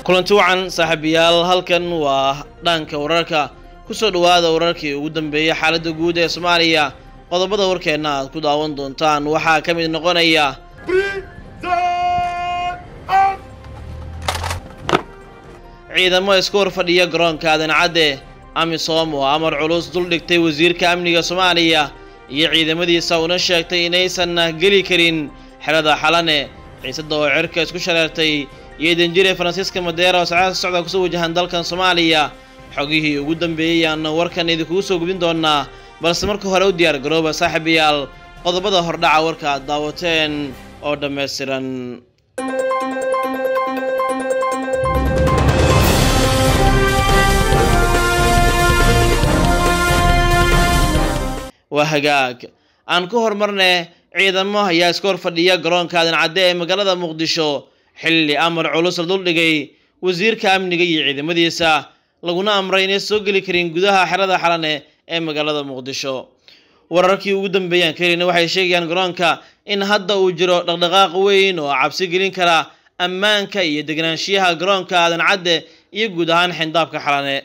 kulanti wacan saaxiibayaal halkan waa dhanka wararka kusoo dhowaada wararkii ugu dambeeyay xaaladda guud ee soomaaliya qodobada warkeenna aad ku daawan doontaan waxaa ka mid noqonaya ciidamo isku hor fadhiya garoonka aadan cadde amisom oo amar culus dul dhigtay wasiirka amniga soomaaliya iyo ciidamadiisa una sheegtay inaysan geli karin xerada xalane xiisada oo cirka isku shareertay iyo danjire faransiiska madeera oo socdaal socda kusoo wajahan dalkan soomaaliya xogihii ugu dambeeyey aan warkan idinkugu soo gudbin doonaa balse marka hore u diyaar garooba saaxiibayaal qodobada hordhaca warka aad daawateen oo dhammaystiran waa hagaag aan ku horumarne ciidamo ayaa iska hor fadhiya garoonka aadan cadde ee magaalada muqdisho xilli amar culus la duldhigay wasiirka amniga iyo ciidamadiisa laguna amray inay soo geli karin gudaha xerada xalane ee magaalada muqdisho wararkii ugu dambeeyaan kelina waxay sheegayaan garoonka in hadda uu jiro dhaqdhaqaaq weyn oo cabsi gelin kara ammaanka iyo degnaanshiyaha garoonka aadan cadde iyo guud ahaan xindaabka xalane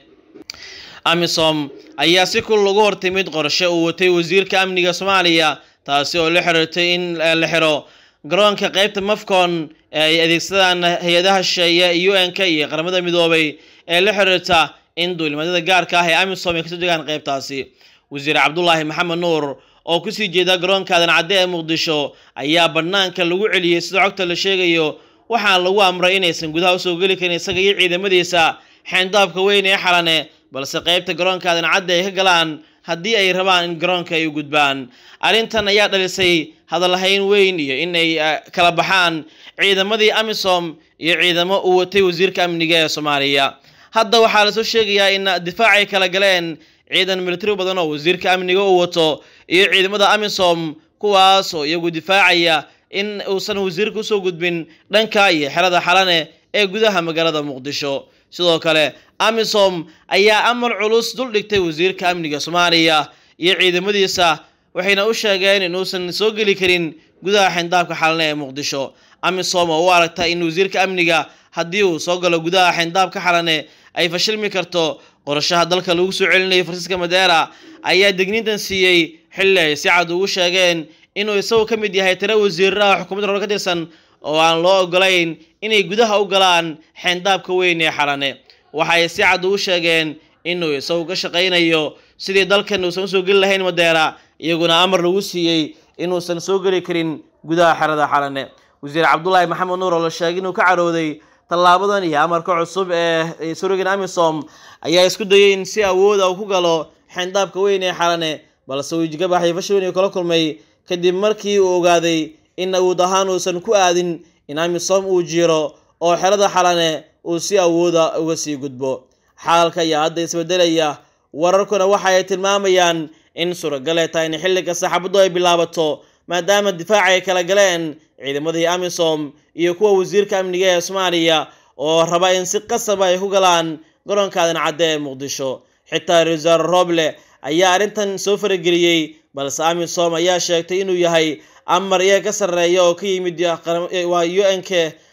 amisom ayaa si kul ugu hortimid qorshe uu watay wasiirka amniga soomaaliya taasi oo la xiriirtay in la xiro garoonka qeybta mafcon ee ay adeegsadaan hay-adaha shisheeye u n-k iyo qaramada midoobay ee la xiriirta in duulimadyada gaarka ah ee amisom ay kasoo degaan qeybtaasi wasiir cabdulaahi maxamed nuur oo kusii jeeda garoonka aadan cadde ee muqdisho ayaa banaanka lagu celiyey sida cogta la sheegayo waxaa lagu amray inaysan gudaha usoo geli karin isaga iyo ciidamadiisa xeendaabka weyn ee xalane balse qeybta garoonka aadan cadde ay ka galaan haddii ay rabaan in garoonka ay u gudbaan arrintan ayaa dhalisay hadallahayn weyn iyo in ay kala baxaan ciidamadii amisom iyo ciidamo uu watay wasiirka amniga ee soomaaliya hadda waxaa lasoo sheegayaa in difaac ay kala galeen ciidan militari badan oo wasiirka amniga uu wato iyo ciidamada amisom kuwaas oo iyagu difaacaya in uusan wasiirka usoo gudbin dhanka iyo xerada xalane ee gudaha magaalada muqdisho sidoo kale amisom ayaa amar culus dul dhigtay wasiirka amniga soomaaliya iyo ciidamadiisa waxayna u sheegeen inuusan soo geli karin gudaha xindaabka xalane ee muqdisho amisom oo u aragta in wasiirka amniga haddii uu soo galo gudaha xindaabka xalane ay fashilmi karto qorashaha dalka lagu soo celinayo faransiiska madeera ayaa degniintan siiyey xilli ay si cad ugu sheegeen inuu isagu ka mid yahay tiro wasiiraha xukuumadda hore ka tirsan oo aan loo ogolayn inay gudaha u galaan xeendaabka weyn ee xalane waxay si cad ugu sheegeen inuu isagu ka shaqaynayo sidii dalkan uusan usoo geli lahayn madeera iyaguna amar lagu siiyey inuusan soo geli karin gudaha xerada xalane wasiir cabdulaahi maxamed nuur oo la sheegay inuu ka carooday tallaabadan iyo amarka cusub ee surogan amisom ayaa isku dayay in si awooda uu ku galo xeendaabka weyn ee xalane balse uu jigabaxay fashil weyn kala kulmay kadib markii uu ogaaday in awood ahaan uusan ku aadin in amisom uu jiro oo xerada xalane uu si awooda uga sii gudbo xaalka ayaa hadda isbedelaya wararkuna waxa ay tilmaamayaan in suuragal ay tahay in xilliga saxaabaddu ay bilaabato maadaama difaac ay kala galeen ciidamadii amisom iyo kuwa wasiirka amniga ee soomaaliya oo raba in si qasaba ay ku galaan garoonka aadan cadde ee muqdisho xitaa rewasaare roble ayaa arrintan soo farageliyey balse amisom ayaa sheegtay inuu yahay amar iyaga ka sarreeya oo ka yimid waa u n-k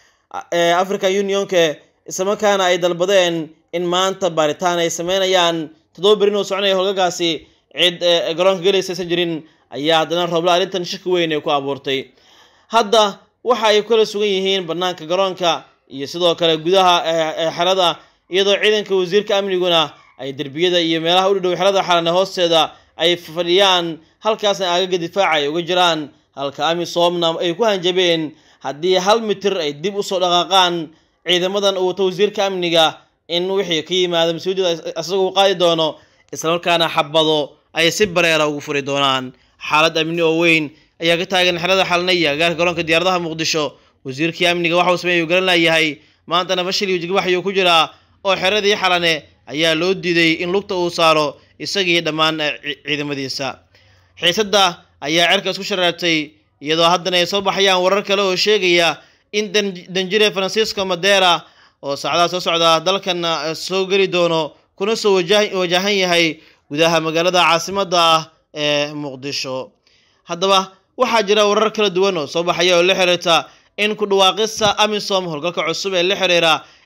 ee african unionke islamarkaana ay dalbadeen in maanta baaritaan ay sameynayaan toddoba berin oo soconaya howlgagaasi cid garoonka gelaysa aysan jirin ayaa haddana roble arrintan shaki weyn ay ku abuurtay hadda waxa ay kala sugan yihiin banaanka garoonka iyo sidoo kale gudaha xerada iyadoo ciidanka wasiirka amniguna ay derbiyada iyo meelaha u dhow xerada xalane hoosteeda ay fadhiyaan halkaasna aagaga difaaca ay uga jiraan halka amisomna ay ku hanjabeen haddii hal mitir ay dib usoo dhaqaaqaan ciidamadan uu wato wasiirka amniga in wixii ka yimaado mas-uuliyadda isagoo qaadi doono islamarkaana xabado ay si bareera ugu furi doonaan xaalad amni oo weyn ayaa ka taagan xerada xalane iyo agaarka garoonka diyaaradaha muqdisho wasiirkii amniga waxa uu sameeyay uu garan layahay maantana fashil iyo jigbaxyuu ku jiraa oo xeradii xalane ayaa loo diiday in lugta uu saaro isagii dhammaan ciidamadiisa xiisadda ayaa cerka isku shareertay iyadoo haddana ay soo baxayaan warar kale oo sheegaya in danjire francisco madera oo saacadaha soo socda dalkan soo geli doono kuna soo wajahan yahay gudaha magaalada caasimadda ah ee muqdisho haddaba waxaa jira warar kala duwan oo soo baxaya oo la xiriirta in ku dhawaaqista amisom howlgalka cusub ee la xiriira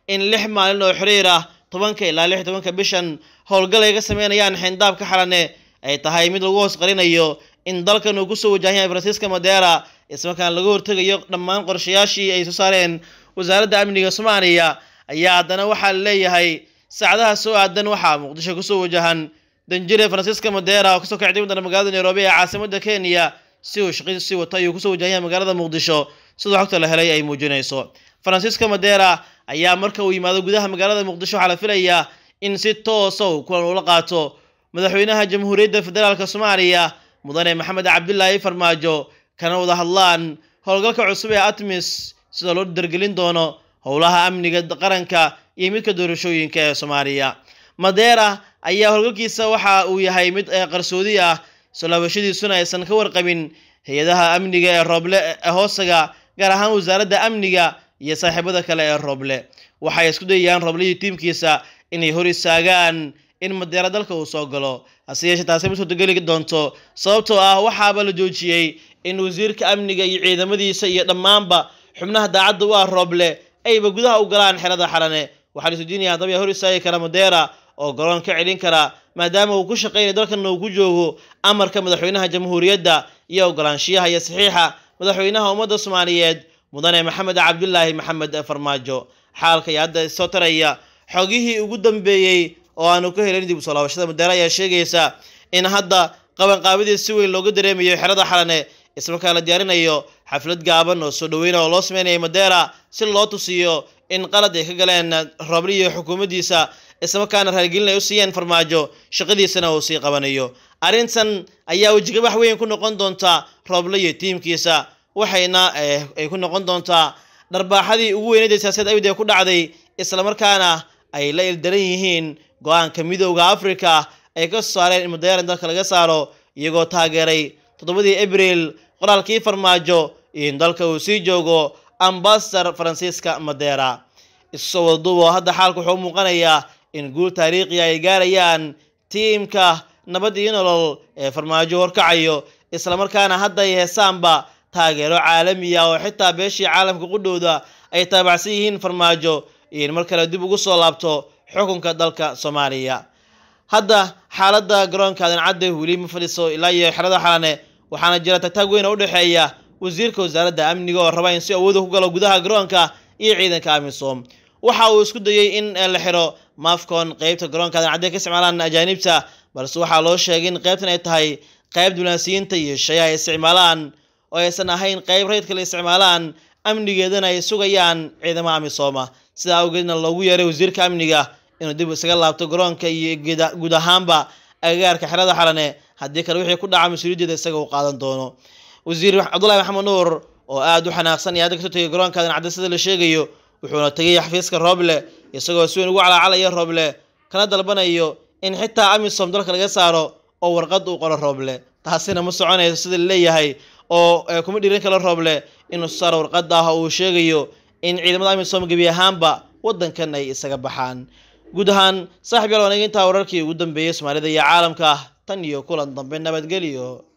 in lix maalin oo xiriir ah tobanka ilaa lix tobanka bishan howlgal ay ka sameynayaan xeyndaabka xalane ay tahay mid lagu hoos qarinayo in dalkan uu kusoo wajahan yahay francisca madera islamarkaan laga hortegayo dhammaan qorshayaashii ay soo saareen wasaaradda amniga soomaaliya ayaa haddana waxaa leeyahay saacadaha soo aadan waxaa muqdisho kusoo wajahan danjire francisca madera oo kasoo kacday wadana magaalada nairobi ee caasimada kenya si uu shaqadiisa sii wato ayuu kusoo wajahan yahay magaalada muqdisho sidoo xogta la helay ay muujinayso francisca madera ayaa marka uu yimaado gudaha magaalada muqdisho waxaa la filayaa in si toosa uu kulan ula qaato madaxweynaha jamhuuriyadda federaalk soomaaliya mudane maxamed cabdilaahi farmaajo kana wada hadlaan howlgalka cusub ee atmis sida loo dargelin doono howlaha amniga qaranka iyo midka doorashooyinka ee soomaaliya madera ayaa howlgalkiisa waxa uu yahay mid qarsoodi ah soo laabashadiisuna aysan ka warqabin hay-adaha amniga ee rooble ee hoosaga gaar ahaan wasaaradda amniga iyo saaxiibada kale ee rooble waxay isku dayayaan rooble iyo tiimkiisa inay hor istaagaan in madeera dalka uu soo galo hase yeeshee taasi ma suurtogeli doonto sababtoo ah waxaaba la joojiyey in wasiirka amniga iyo ciidamadiisa iyo dhammaanba xubnaha daacadda u ah rooble ayba gudaha u galaan xerada xalane waxaa la isweydiinaya haddaba yaa hor istaagi kara madeera oo garoon ka celin kara maadaama uu ku shaqeynaya dalkana uu ku joogo amarka madaxweynaha jamhuuriyadda iyo ogolaanshiyaha iyo saxiixa madaxweynaha ummadda soomaaliyeed mudane maxamed cabdilaahi maxamed farmaajo xaalka iyo hadda soo taraya xogihii ugu dambeeyey oo aanu ka helin dib u soo laabashada madeera ayaa sheegaysa in hadda qabanqaabadii si weyn looga dareemayo xerada xalane islamarkaa la diyaarinayo xaflad gaaban oo soo dhaweyna oo loo sameynaya madeera si loo tusiyo in qalad ay ka galeen rooble iyo xukuumaddiisa islamarkaana raaligelin ay u siiyeen farmaajo shaqadiisana uu sii qabanayo arrintan ayaa wejigabax weyn ku noqon doonta rooble iyo tiimkiisa waxayna ay ku noqon doontaa dharbaaxadii ugu weyneyd ee siyaasadda awid ee ku dhacday islamarkaana ay la ildaran yihiin go-aanka midooda africa ay ka soo saareen in madeera in dalka laga saaro iyagoo taageeray toddobadii abril qoraalkii farmaajo in dalka uu sii joogo ambasador francisca madera isusoo wadaduubo hadda xaalka wuxuu muuqanayaa in guul taariikhiya ay gaarayaan tiimka nabad iyo nolol ee farmaajo horkacayo islamarkaana hadda ay heesaanba taageero caalamiya oo xitaa beeshii caalamka qudhowda ay taabacsan yihiin farmaajo in mar kale dib ugu soo laabto xukunka dalka soomaaliya hadda xaaladda garoonka adancadde weli ma fadhiso ilaa iyo xerada xalane waxaana jira tagtaag weyn oo u dhexeeya wasiirka wasaaradda amniga oo raba in si awooda ku galo gudaha garoonka iyo ciidanka amisom waxa uu isku dayey in la xiro mafcon qeybta garoonka adancadde ka isticmaalaan ajaanibta balse waxaa loo sheegay in qeybtan ay tahay qeyb diblaansiyiinta iyo shayaha ay isticmaalaan oo aysan ahayn qeyb rayidka la isticmaalaan amnigeedana ay sugayaan ciidamaha amisooma sidaa awgeedna loogu yeeray wasiirka amniga inuu dib isaga laabto garoonka iyo guud ahaanba agagaarka xerada xalane haddii kale wixii ku dhaca mas-uuliyaddeeda isaga uu qaadan doono wasiir cabdullahi maxamed nuur oo aada u xanaaqsan iyo hadda kasoo tegay garoonka adancadde sida la sheegayo wuxuuna tegay xafiiska rooble isagoo si weyn ugu calaacalaya rooble kana dalbanayo in xitaa amisom dalka laga saaro oo warqad uu qoro rooble taasina ma soconayso sida laleeyahay oo kuma dhiiran kala rooble inuu saaro warqad ah oo uu sheegayo in ciidamada amisom gebi ahaanba waddankan ay isaga baxaan guud ahaan saaxib yaal wanaag intaa wararkii ugu dambeeyey soomaalida iyo caalamka tan iyo kulan dambe nabadgelyo